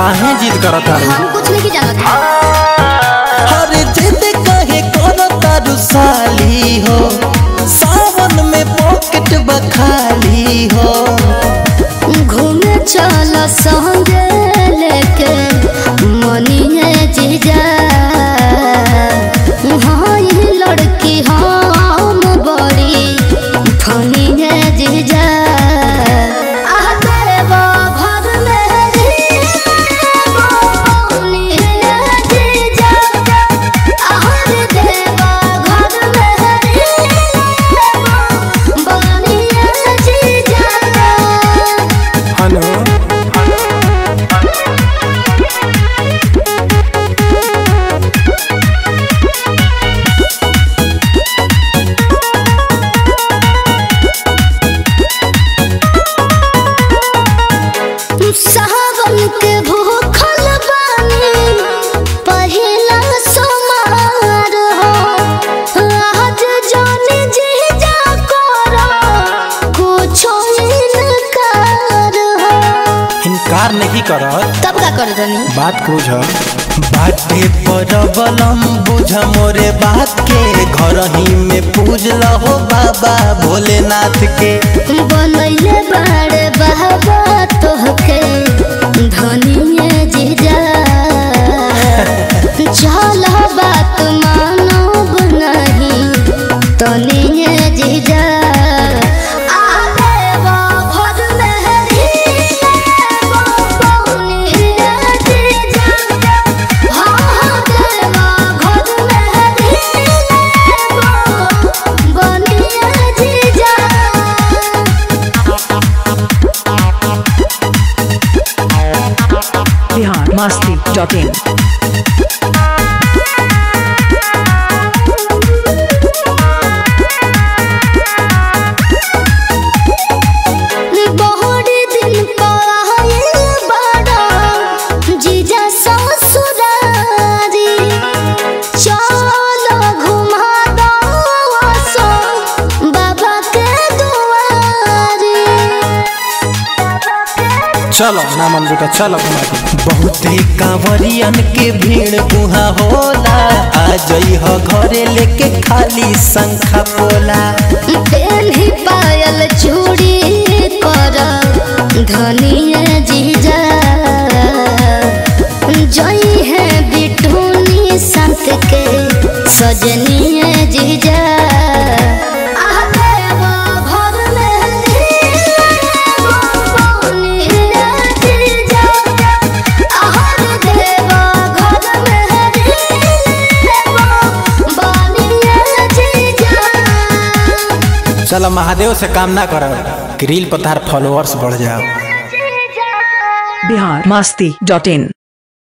काहे जिद करत तारू हम कुछ नहीं जानत अरे जिद काहे करत तारू साली हो सावन में पॉकेट बखाली हो घूमे चल संगे लेके मनिए जीजा हाँ ये लड़की हम बड़ी फनी है जीजा आह देवा घर में जीवा फनी है जीजा आह देवा घर में जीवा फनी है जीजा हनो सावन के भूखल बानी पहिला सोमवार हो आज जाने जी जा करो कुछो इनकार हो इनकार नहीं करत तब का कर रही बात बुझ बाटे परबलम बुझ मोरे बात के घर ही में पूज लहो बाबा भोलेनाथ के बनैले बाड़े बाबा तोहके धनिए जीजा चल बात मानब नहीं तनिए जीजा आ देवा घर में रीवा पौनिए जीजा हाँ हाँ देवा घर में रीवा बनिए जीजा बिहार मस्ती डॉट इन बहुड़ी दिन पायल बड़ा जीजा ससुरारी चलो घुमा दो सो बाबा के दुआरी चलो ना मन बेटा चलो घुमा दे बहुते कांवरियन के भीड़ उहाँ होला आ जई ह घरे लेके खाली शंखा पोला पेन्ही पायल चूड़ी कर धनिए जीजा जई है बिटूनी संत के सजनिए जीजा आह देवा घर में रीवा पौनिए जीजा आह देवा घर में रीवा बनिए जीजा चलो महादेव से काम ना करो ग्रिल पर तार फॉलोअर्स बढ़ जाओ बिहार मस्ती डॉट इन